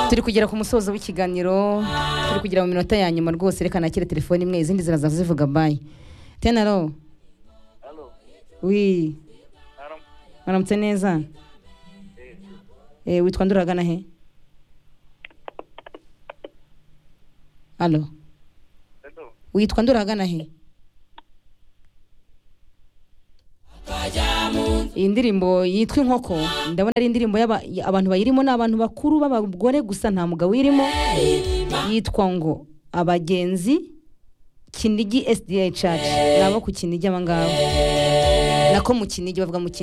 turi kugera ku musozo w'ikiganiro turi kugera mu minota ya nyuma rwose reka nakire telefone imwe izindi ziraza zivuga bayi tenaro Halo. wi Haram. maramutse neza Eh, Eh, witwa nduragana he alo hello. witwa nduragana he iyi ndirimbo yitwa inkoko ndabona ari indirimbo y'aba- y- abantu bayirimo ni abantu bakuru b'abagore gusa nta mugabo uyirimo yitwa ngo abagenzi kinigi sda church ni abo ku kinigi aba ngabo nako mu kinigi bavuga mu kinigi